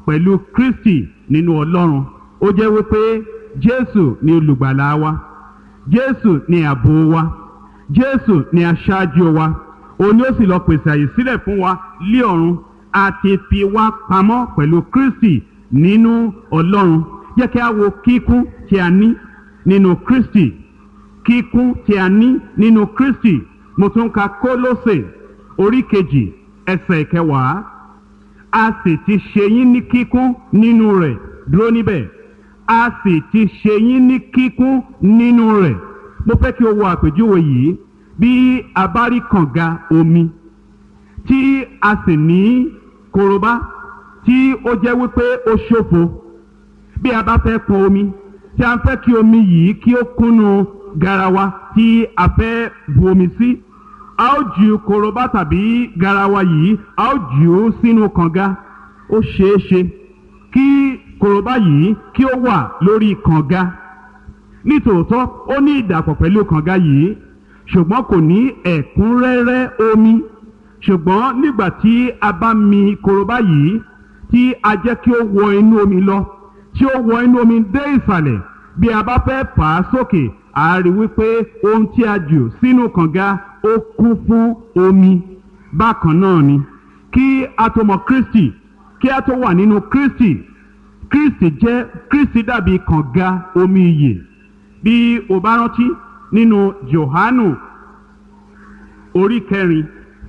pẹ̀lú kristi nínú ọlọ́run ó jẹ́ wípé jésù ni olùgbàlà wa jésù ni ààbò wa jésù ni aṣáájú wa òun ni ó sì lọ pèsè àyè sílẹ̀ fún wa lé ọ̀run àti fi wá pamọ́ pẹ̀lú kristi nínú ọlọ́run jẹ́ kí a wo kíkún tí a ní nínú kristi kíkún tí a ní nínú kristi mo tún ka kólósè orí kejì ẹsẹ̀ kẹwàá a sì ti ṣe yín ní kíkún nínú rẹ̀ dúró níbẹ̀ a sì ti ṣe yín ní kíkún nínú rẹ̀ mo fẹ́ kí o wo àpèjúwe yìí bí a bá rí kànga omi tí a sì ní korobá tí ó jẹ́ wípé ó ṣòfo bí a bá fẹ́ pọn omi tí a fẹ́ kí omi yìí kí ó kúnnú garawa tí a fẹ́ bu omi sí a ó ju korobá tàbí garawa yìí a ó jù ú sínú kànga ó ṣeé ṣe kí korobá yìí kí ó wà lórí kànga nítòótọ́ ó ní ìdàpọ̀ pẹ̀lú kànga yìí ṣùgbọ́n kò ní ẹ̀kúnrẹ́rẹ́ omi ṣùgbọ́n nígbà tí a bá mi korobá yìí tí a jẹ́ kí ó wọ inú omi lọ tí ó wọ inú omi dé ìsàlẹ̀ bí a bá fẹ́ fà á sókè a rí wípé ohun tí a jù sínú kànga ó kún fún omi bákan náà ni kí a tó mọ kristi kí a tó wà nínú kristi kristi jẹ́ kristi dàbí kànga omi iyè bí o bá rántí nínú johanu orí kẹrin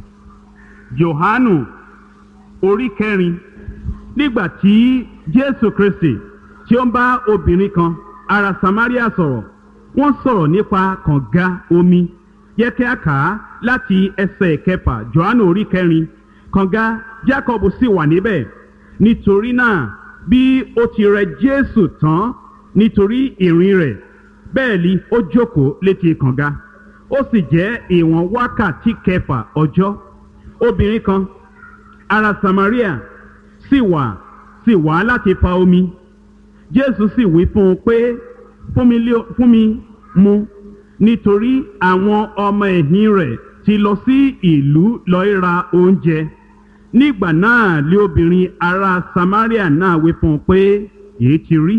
johanu orí kẹrin nígbà tí jésù kristi tí ó ń bá obìnrin kan ará samaria sọ̀rọ̀ wọ́n sọ̀rọ̀ nípa kànga omi yẹ kí a kà á láti ẹsẹ̀ kẹfà johanu orí kẹrin kànga jacob sì wà níbẹ̀ nítorí náà bí ó ti rẹ jésù tán nítorí ìrìn rẹ̀ bẹ́ẹ̀ ni ó jókòó létí kànga ó sì jẹ́ ìwọ̀n wákàtí kẹfà ọjọ́ obìnrin kan ará samaria sì wà sì wá láti fa omi jésù sì wí fún un pé fún mi lé- fún mi mu nítorí àwọn ọmọ ẹ̀yìn rẹ̀ ti lọ sí ìlú lọ́ọ́ ra oúnjẹ nígbà náà lé obìnrin ará samaria náà wí fún un pé èyí ti rí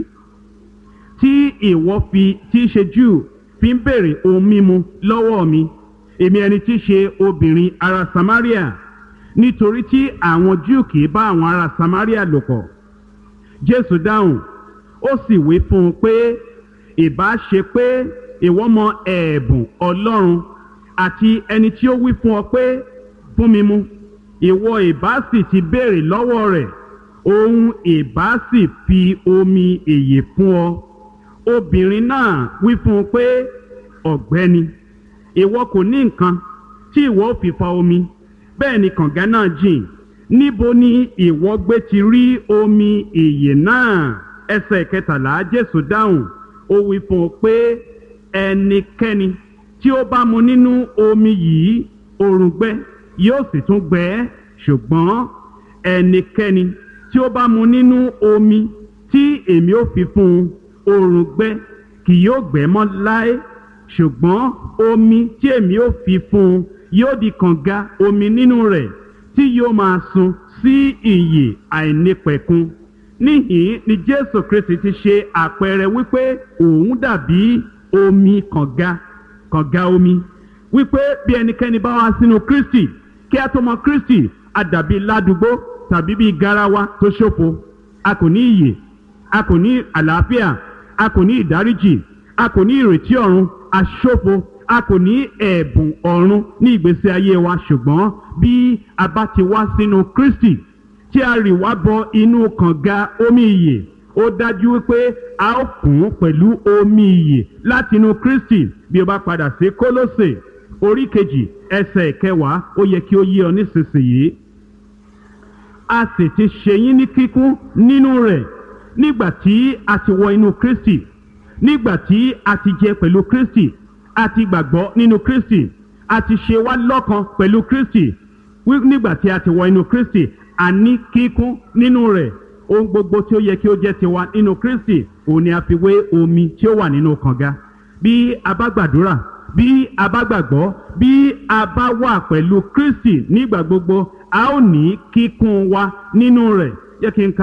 tí ìwọ fi tí í ṣe júù fi ń béèrè ohun mímu lọ́wọ́ mi èmi ẹni tí í ṣe obìnrin ará samaria nítorí tí àwọn júù kì í bá àwọn ará samaria lò pọ̀ jésù dáhùn ó sì wí fún un pé ìbá ṣe pé ìwọ mọ ẹ̀ẹ̀bùn ọlọ́run àti ẹni tí ó wí fún ọ pé fún mi mu ìwọ ìbá sì ti béèrè lọ́wọ́ rẹ̀ òun ìbá sì fi omi èyè fún ọ obìnrin náà wí fún un pé ọ̀gbẹ́ni ìwọ kò ní nǹkan tí ìwọ ò fi fa omi bẹ́ẹ̀ ni kànga náà jìn níbo ni ìwọ gbé ti rí omi ìyè náà ẹsẹ̀ kẹtàlá jésù dáhùn ó wí fún un pé ẹnikẹ́ni tí ó bá mu nínú omi yìí òrùngbẹ yóò sì tún gbẹ ẹ́ ṣùgbọ́n ẹnikẹ́ni tí ó bá mu nínú omi tí èmi ó fi fún un òrùngbẹ kì yóò gbẹ mọ́ láé ṣùgbọ́n omi tí èmi ó fi fún un yóò di kànga omi nínú rẹ̀ tí yóò máa sun sí ìyè àìnípẹ̀kun níhìn ni jésù kristi ti ṣe àpẹẹrẹ wípé òun dàbí omi kànga kànga omi wípé bí ẹnikẹ́ni bá wá sínú kristi kí a tó mọ kristi a dàbí ládùúgbò tàbí bí garawa tó ṣòfo a kò ní iyè a kò ní àlàáfíà a kò ní ìdáríjì a kò ní ìrètí ọ̀run a ṣòfo a kò ní ẹ̀bùn ọ̀run ní ìgbésí ayé wa ṣùgbọ́n bí a bá ti wá sínú kristi tí a rì wá bọ inú kànga omi ìyè ó dájú wípé a ó kún pẹ̀lú omi ìyè láti inú kristi bí o bá padà sí kólósè orí kejì ẹsẹ̀ kẹwàá ó yẹ kí ó yé ọ nísinsìnyí a sì ti ṣe yín ní kíkún nínú rẹ̀ nígbà tí a ti wọ inú kristi nígbà tí a ti jẹ pẹ̀lú kristi a ti gbàgbọ́ nínú kristi a ti ṣe wá lọ́kan pẹ̀lú kristi wí- nígbà tí a ti wọ inú kristi a ní kíkún nínú rẹ̀ ohun gbogbo tí ó yẹ kí ó jẹ́ tiwa nínú kristi òun ni a fi wé omi tí ó wà nínú kànga bí a bá gbàdúrà bí a bá gbàgbọ́ bí a bá wà pẹ̀lú kristi nígbà gbogbo a ó ní kíkún wa nínú rẹ̀ jẹ́ kí n ka